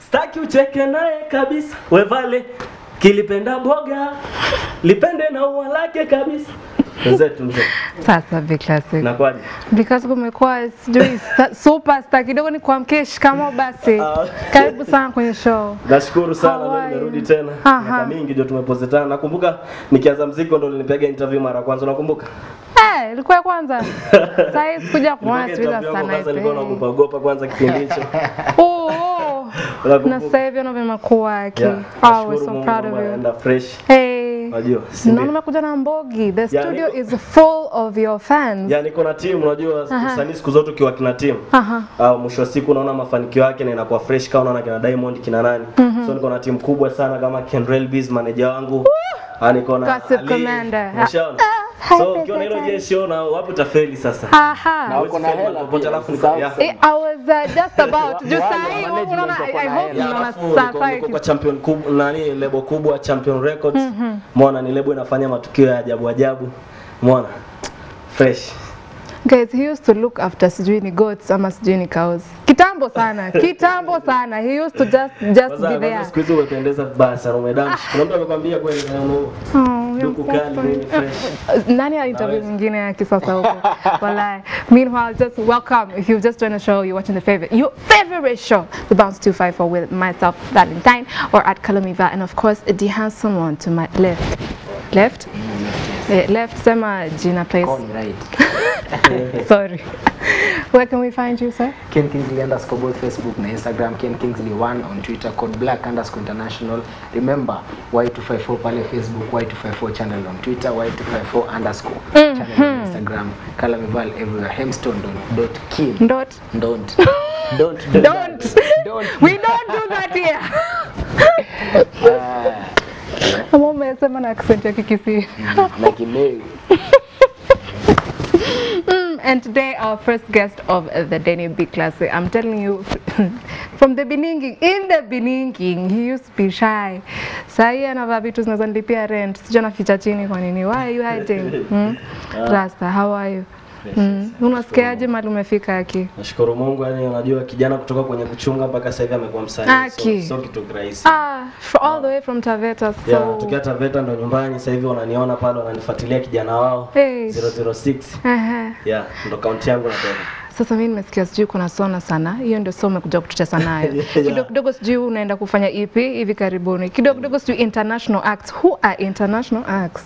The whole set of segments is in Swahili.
staki ucheke naye kabisa wevale kilipenda boga lipende na ua lake kabisa wenzetu mzee Sasa Big Classic. nakwaje Because kumekuwa sijui sta- superstar kidogo ni kuamkie shikamo basi. Ah. Karibu sana kwenye show. nashukuru sana How leo are you? nimerudi tena Aha. miaka mingi ndio tumepozetana nakumbuka nikianza mziki ndo ulinipiga interview mara ya kwanza unakumbuka Eh, ilikuwa ya kwanza. Sasa hii sikuja kuona Nipiga sivyo interview yangu sana kwanza nilikuwa hivi. naogopa ogopa kwanza kipindi hicho Oh, oh. Unakumbuka? Na sasa hivi ndio vimekuwa aki. Yeah, Oh, we're nashukuru so Mungu proud mambo of you. yanaenda fresh Hey. unajua si Naona ndio? umekuja na Mbogi. The Yeah, studio niko- is full of your fans. ya niko na timu unajua Aha. usanii siku zote ukiwa kina timu Aha. au mwisho wa siku unaona mafanikio yake na inakuwa fresh kama unaona kina Diamond kina nani so niko na timu kubwa sana kama Kenrel Biz manager wangu Ah, niko na Gossip Ali, Commander. umeshaona Ah, so hi, ukiwa na hilo Pesa jesho na wapi utafeli sasa Aha. Hawezi uko na feli hela popote pia, alafu niko sawa. yeah. Eh, I was uh, just about juu Wale saa hii management unaona wako I na hope hela. Ya, mnaona alafu niko- sasa niko kwa champion kubwa nani lebo kubwa champion records mwana ni lebo inafanya matukio ya ajabu ajabu mwana fresh Guys, he used to look after sijui ni goats ama sijui ni cows. Kitambo sana, kitambo sana. He used to just just kwanza be kwanza there. siku hizi umependeza vibaya sana umedamshi kuna mtu amekwambia kweli na uno Oh, duku you're so kali funny. nini fresh Nani ana interview mwingine ya kisasa huko? Wallahi. Meanwhile, just welcome. If you've just joined the show, you're watching the favorite, your favorite show, The Bounce 254 with myself, Valentine, or at Kalamiva, and of course, the handsome one to my left. Left? Eh, left, sema Gina place. Call me right. Sorry. Where can we find you, sir? Ken Kingsley underscore both Facebook na Instagram, Ken Kingsley 1 on Twitter, code black underscore international. Remember, Y254 pale Facebook, Y254 channel on Twitter, Y254 underscore channel on Instagram. Kalamival everywhere. Hemstone dot, dot kim. Dot. Don't. Don't. do Don't. that. Don't. We don't do that here. Ah, Ama umesema na accent ya Kikisii. na kimeu. Mm, and today our first guest of uh, the Denny Big Classic. I'm telling you, from the beginning, in the beginning, he used to be shy. Sahi anavaa vitu zinazonilipia rent. Sijui anaficha chini kwa nini. Why are you hiding? Hmm? Rasta, how are you? Mm. Unasikiaje mali umefika aki? nashukuru Mungu yani unajua kijana kutoka kwenye kuchunga mpaka sasa hivi amekuwa msanii Aki. so, so kitu kirahisi Ah, for all the way from Taveta. So yeah, tukiwa Taveta ndo nyumbani sasa hivi wananiona pale wananifuatilia kijana wao Hey. 006 Ehe. yeah ndo kaunti yangu natoka Sasa mimi nimesikia sijui kuna sona sana, hiyo ndio soma kuja kututesa nayo Yeah. kidogo kidogo, sijui unaenda kufanya EP hivi karibuni, kidogo kidogo, sijui international acts. Who are international acts?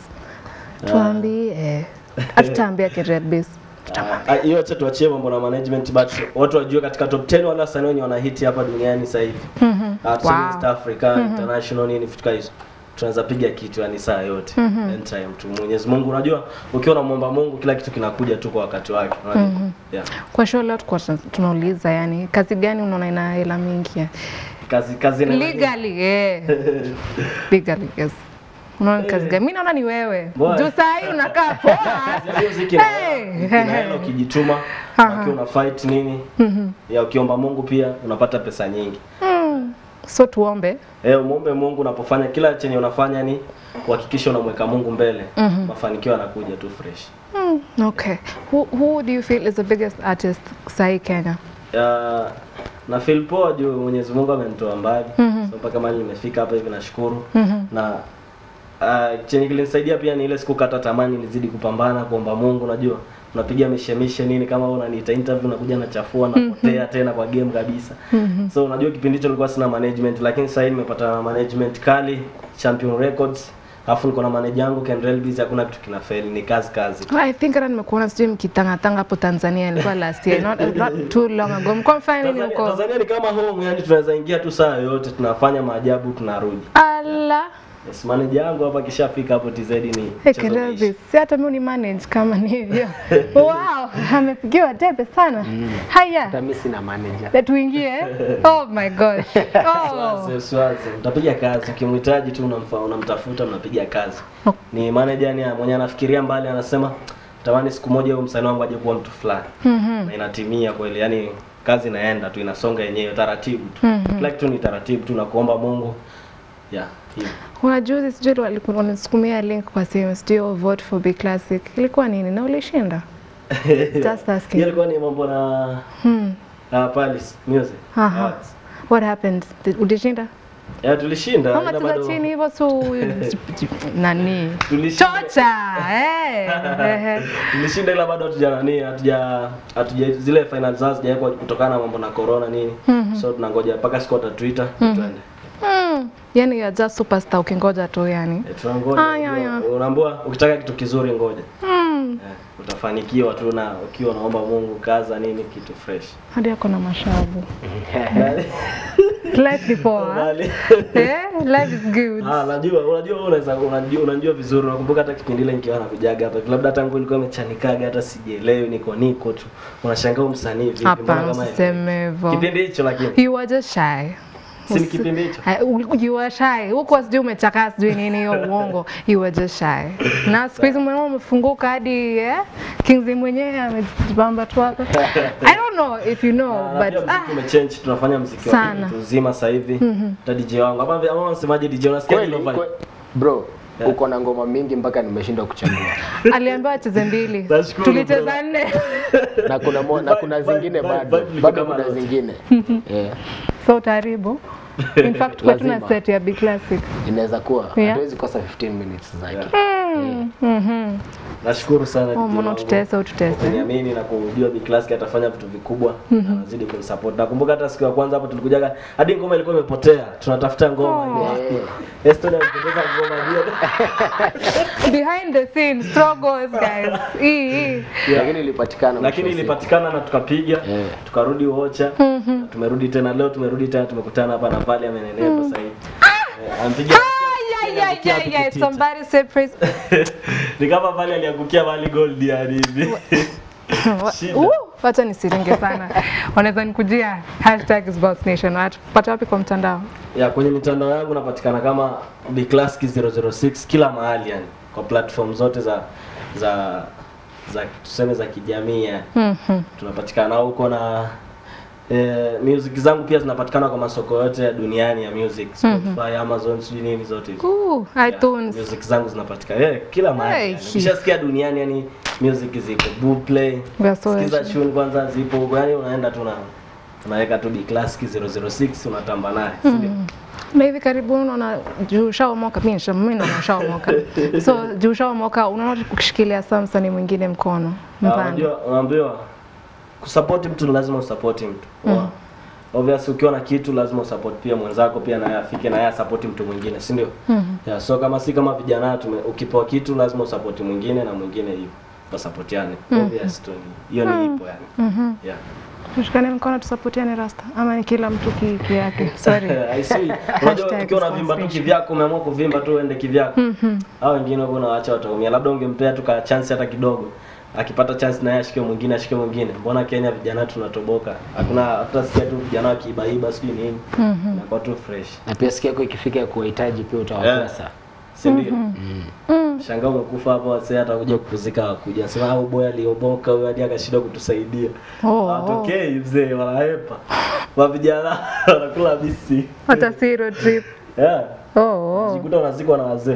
Tuambie, hatutaambia Kired Biz. Ah, hiyo acha tuachie mambo na management but watu wajue katika top 10 wale wasanii wenye wana hit hapa duniani sasa hivi mm Wow. East Africa international nini vitu kama hizo tunaweza piga kitu yani saa yote anytime tu Mwenyezi Mungu unajua ukiwa unamwomba Mungu kila kitu kinakuja tu kwa wakati wake unajua yeah. Kwa show leo tulikuwa tuna- tunauliza, yani kazi gani unaona ina hela mingi kazi kazi na legally? Eh, legally yes. Unaona ni kazi gani? Mimi naona ni wewe Boy. juu saa hii unakaa poa. Hiyo muziki ina- Hey. ina hela ukijituma Aha. ukiwa una fight nini ya ukiomba Mungu pia unapata pesa nyingi Mm. So tuombe Eh, muombe Mungu unapofanya kila chenye unafanya ni uhakikishe unamweka Mungu mbele. Mafanikio yanakuja tu fresh. Mm, okay. Who, who do you feel is the biggest artist sahi Kenya? Ya, na feel poa juu Mwenyezi Mungu amenitoa mbali. So mpaka mahali nimefika hapa hivi nashukuru. Na uh, chenye kilinisaidia pia ni ile sikukata tamani nilizidi kupambana kuomba Mungu unajua. Unapiga mishemishe nini kama wewe unaniita interview nakuja nachafua napotea tena kwa game kabisa. So unajua kipindi hicho nilikuwa sina management lakini sasa hivi nimepata na management kali Champion Records. Alafu niko na manager yangu Kendrell Biz hakuna kitu kinafeli ni kazi kazi. Well, I think hata nimekuona sijui mkitangatanga hapo Tanzania ilikuwa last year not, not too long ago. Mko mfanya nini Tanzania, huko? Tanzania ni kama home yani tunaweza ingia tu saa yoyote tunafanya maajabu tunarudi. Ala. Yes, manager yangu hapa kishafika hapo TZ ni Hey, mchezo Kendall umeisha. Biz, si hata mimi ni manage kama ni hivyo. wow, amepigiwa debe sana. Haya, Hata mimi sina manager. na tuingie. Oh my gosh. Oh. Swazi, swazi. Mtapiga kazi ukimhitaji tu unamfa, unamtafuta mnapiga kazi. Oh. Ni manager yani mwenye anafikiria mbali anasema tamani siku moja huyo msanii wangu aje kuwa mtu fulani. Na inatimia kweli yani kazi inaenda tu inasonga yenyewe taratibu tu. Kila kitu ni taratibu tu na kuomba Mungu. Yeah, hivyo. Kuna juzi sijui walikuwa wanasukumia link kwa simu sijui vote for Big Classic. Ilikuwa nini na ulishinda? Just asking. Hiyo ilikuwa ni mambo na Hmm. na Palace Music Aha. Awards. What happened? Did- Ulishinda? Ya tulishinda Mama ila cheza bado- chini hivyo su nani? Tulishinda. Chocha. Eh. eh. tulishinda ila bado hatuja nani hatuja hatuja zile final zao zijawekwa kutokana na mambo na corona nini so tunangoja mpaka siku watatuita tuende Mm. Yani you're just superstar ukingoja tu yani. Eh, tunangoja Ah, ya, ya. unajua, unaambiwa ukitaka kitu kizuri ngoja Mm. eh, utafanikiwa tu na ukiwa unaomba Mungu kaza nini kitu fresh Hadi ako na mashavu. Life ni poa. Bali- Eh, life is good. Ah, najua unajua wewe unaweza unajua unajua vizuri unakumbuka hata kipindi ile nikiwa nakujaga hapa labda hata nguo ilikuwa imechanikaga hata sijielewi niko niko tu unashangaa huyu msanii vipi mbona Hapana, kama hivi? usiseme hivyo. kipindi hicho lakini You were just shy. si ni Usi- kipindi hicho Ah, u- You were shy. Huko sijui umechakaa sijui nini hiyo uongo. You were just shy. Na siku hizi mwenyewe umefunguka hadi eh? Kingsley mwenyewe amejipamba tu hapa. I don't know if you know Na- na pia but muziki ah, umechange tunafanya muziki wa Sana. mtu mzima sasa hivi hata DJ wangu ama ama unasemaje DJ unasikia Kweli, hilo vibe kwe- bro uko na ngoma mingi mpaka nimeshindwa kuchagua aliambiwa acheze mbili. Nashukuru, Tulicheza bro. nne. na kuna mo, na kuna Vibe, zingine vibe, bado vibe liko bado kama kuna lote. zingine yeah. So utaharibu. In fact, kwa tuna Lazima. set ya B classic. inaweza kuwa Yeah. hatuwezi kosa 15 minutes zake Mhm. nashukuru sana Oh, DJ mbona wangu. ututese ututese? kuniamini na kujua Big Classic atafanya vitu vikubwa na anazidi kunisupport. Nakumbuka hata siku ya kwanza hapo tulikujaga hadi ngoma ilikuwa imepotea. Tunatafuta ngoma Oh. ile. Estonia alipoteza ngoma hiyo. Behind the scenes struggles guys. Hii hii. lakini ilipatikana Lakini mwisho wa ilipatikana na tukapiga. Yeah. Tukarudi Ocha. na Tumerudi tena leo tumerudi tena tumekutana hapa na Vali amenenepa sasa hivi. Eh, Ampiga Ay, ay, ay, ay, ay. Somebody say praise. ni kama Vali aliangukia Vali gold yani hivi. Shida. Uh, Wacha nisiringe sana. Wanaweza nikujia hashtag is Boss Nation. Watapata wapi kwa mtandao? ya kwenye mitandao yangu napatikana kama Bclassic 006 kila mahali yani kwa platform zote za za za tuseme za kijamii yani. Mhm. tunapatikana huko na eh, music zangu pia zinapatikana kwa masoko yote ya duniani ya music Spotify, Amazon, sijui nini zote hizo. Uh, Yeah, iTunes. music zangu zinapatikana yeah, kila mahali. Hey. Yani. Ukishasikia duniani yani music ziko Boomplay. We are so Sikiza happy. tune kwanza zipo huko yani unaenda tu na unaweka tu Bclassic 006 unatamba naye. si ndio? Na hivi karibuni unaona juu ushaomoka, mimi nisha- mimi naona ushaomoka. So juu ushaomoka, unaona ukishikilia saa msanii mwingine mkono Ah, mfano. Unajua, unaambiwa kusupport mtu ni lazima usupport mtu. Mm. Obviously ukiwa na kitu lazima usupport pia mwenzako pia naye afike na yeye asupport mtu mwingine, si ndio? Mhm. Yeah, so kama si kama vijana tume ukipewa kitu lazima usupport mwingine na mwingine hivyo. Wasupportiane. Obvious tu ni- hiyo ni ipo yani. Mhm. Yeah. Tushikane mkono tusapotiane rasta ama ni kila mtu ki, ki yake. Sorry. I see. Unajua Hashtag ukiwa unavimba tu responsibility. kivyako umeamua kuvimba tu uende kivyako. Mhm. Hao wengine huko unawaacha wataumia. Labda ungempea tu ka chance hata kidogo. Akipata chance na yeye ashike mwingine ashike mwingine. Mbona Kenya vijana tunatoboka? Hakuna hata sikia tu vijana wakiibaiba sijui nini. Mhm. Inakuwa tu fresh. na pia siku yako ikifika ya kuwahitaji pia utawakosa Si ndio? Mm. Shangaa umekufa hapo wasee hata kuja kukuzika wakuja. Sema au boy alioboka huyo hadi akashindwa kutusaidia. Oh, Watokei mzee wanahepa. Wa vijana wanakula bisi. Hata si road trip. Yeah. Oh, oh. Jikuta unazikwa na wazee.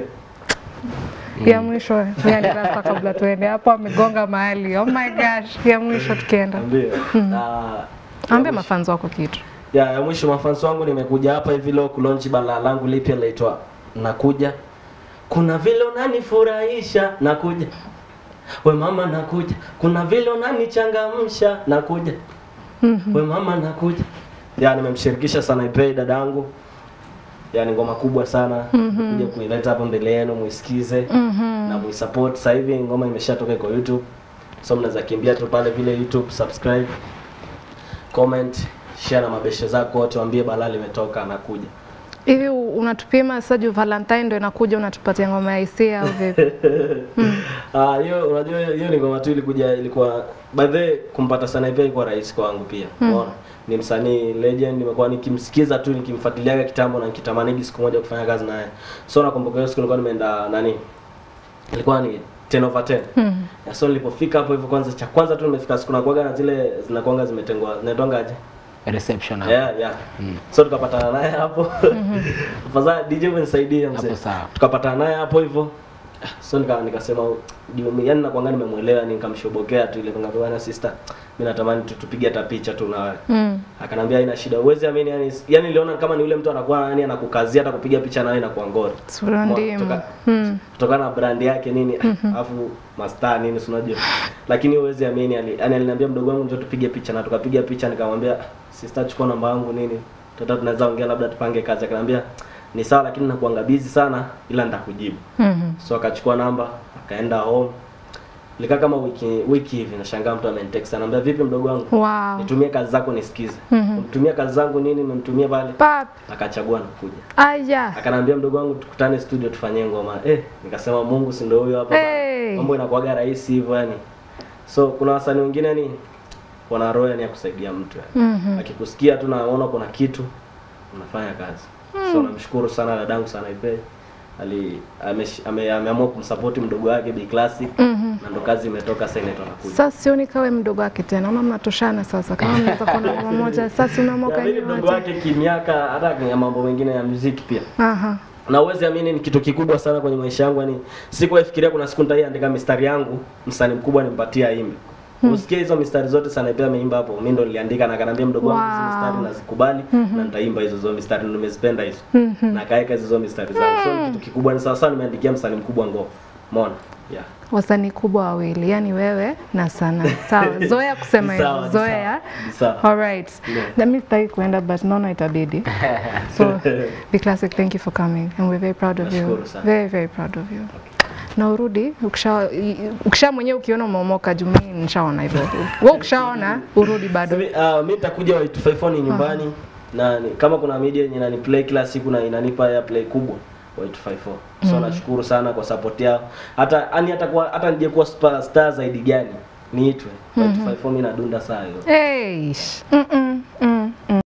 Ya mwisho ya ni rasta kabla tuende hapo amegonga mahali. Oh my gosh, ya mwisho tukienda. Ambie. Na Ambia mafanzo wako kitu. ya, ya mwisho mafansi wangu nimekuja hapa hivi leo kulonchi balaa langu lipya laitwa nakuja kuna vile unanifurahisha nakuja we mama nakuja kuna vile unanichangamsha nakuja we mama nakuja ya nimemshirikisha sana ipei dadangu ya ni ngoma kubwa sana kuja kuileta hapa mbele yenu muisikize na muisupport sasa hivi ngoma imeshatoka kwa YouTube so mnaweza kimbia tu pale vile YouTube subscribe comment share na mabeshe zako wote waambie balaa limetoka anakuja Hivi u- unatupima sasa juu Valentine ndio inakuja unatupatia ngoma ya hisia au vipi? Ah, hiyo unajua hiyo- hiyo ni ngoma tu ilikuja ilikuwa by the way kumpata sana pia ilikuwa rahisi kwangu pia. Unaona? Ni msanii legend nimekuwa nikimsikiza tu nikimfuatiliaga kitambo na nikitamanigi siku moja kufanya kazi naye. So nakumbuka hiyo siku nilikuwa nimeenda nani? Ilikuwa ni 10 over 10. Mhm. Ya so nilipofika hapo hivyo kwanza cha kwanza tu nimefika siku nakuaga na zile zinakuanga zimetengwa zinaitwangaje? reception hapo. Yeah, yeah. So tukapatana naye hapo. Afadhali DJ umenisaidie mzee. Hapo sawa. Tukapatana naye hapo hivyo. so nika nikasema juu yani nakwanga nimemuelewa yani nikamshobokea tu ile nikamwambia na sister mimi natamani tu tupige hata picha tu na wewe Mm. akanambia haina shida uwezi amini yani yani niliona kama ni yule mtu anakuwa yani anakukazia hata kupiga picha nawe inakuwa ngori Sura Mo- ndimu. kutoka- Mm. kutokana na brand yake nini alafu mastaa nini si unajua lakini uwezi amini ali, yani aliniambia mdogo wangu njoo tupige picha na tukapiga picha nikamwambia sister chukua namba yangu nini tata tunaweza ongea labda tupange kazi akaniambia ni sawa lakini nakuanga busy sana ila nitakujibu Mhm. so akachukua namba akaenda home likaa kama wiki wiki hivi nashangaa mtu amenitext anambia vipi mdogo wangu Wow. nitumie kazi zako nisikize Mhm. mtumia kazi zangu nini nimemtumia pale Pap. akachagua na kuja Aya. akaniambia mdogo wangu tukutane studio tufanyie ngoma eh nikasema Mungu si ndio huyo hapa Hey. mambo inakuwaga rahisi hivyo yani so kuna wasanii wengine yani wana roho yani ya kusaidia mtu yani Mhm. akikusikia tu naona kuna kitu unafanya kazi so namshukuru sana dadangu sana ipe ali amesh- ame- ameamua kumsupport mdogo wake Bi Classic Mhm. na ndo kazi imetoka sasa inaitwa nakuja Sasa sioni kawe mdogo wake tena, una mnatoshana sasa. Kama mnaweza kuwa na ngoma moja, sasa unaamua Ya, mimi ni kwenye mdogo wake kimiaka hata kwenye mambo mengine ya muziki pia Aha. na uwezi amini ni kitu kikubwa sana kwenye maisha yangu yani sikuwahi fikiria kuna siku nitaiandika mistari yangu msanii mkubwa nimpatie aimbe usikie hizo mistari zote sana pia ameimba hapo mimi ndo niliandika na kanambia mdogo wangu hizo Wow. mistari nazikubali na nitaimba hizo zo mistari ndo nimezipenda hizo na kaeka hizo zo mistari zangu so ni kitu kikubwa ni sawa sawa nimeandikia msanii mkubwa ngoma umeona yeah Wasanii kubwa wawili, yani wewe na Sana. Sawa, zoea kusema Ni sawa, hivyo, ni zoea. sawa, ni sawa. All right. Yeah. Let me start kuenda but naona itabidi. So, Be Classic, thank you for coming and we're very proud of you. Nashukuru sana. Very very proud of you. Na urudi ukisha ukisha mwenyewe ukiona umeomoka juu mimi nishaona hivyo. Wewe ukishaona urudi bado. Mimi uh, mimi nitakuja wa 254 ni nyumbani na ni, kama kuna media yenye inaniplay kila siku na inanipa ya play kubwa wa 254. So nashukuru sana kwa support yao. Hata yani hata kwa hata nije kuwa star, star zaidi gani niitwe. Wa 254 mimi nadunda saa hiyo. Hey. Mm -mm. Mm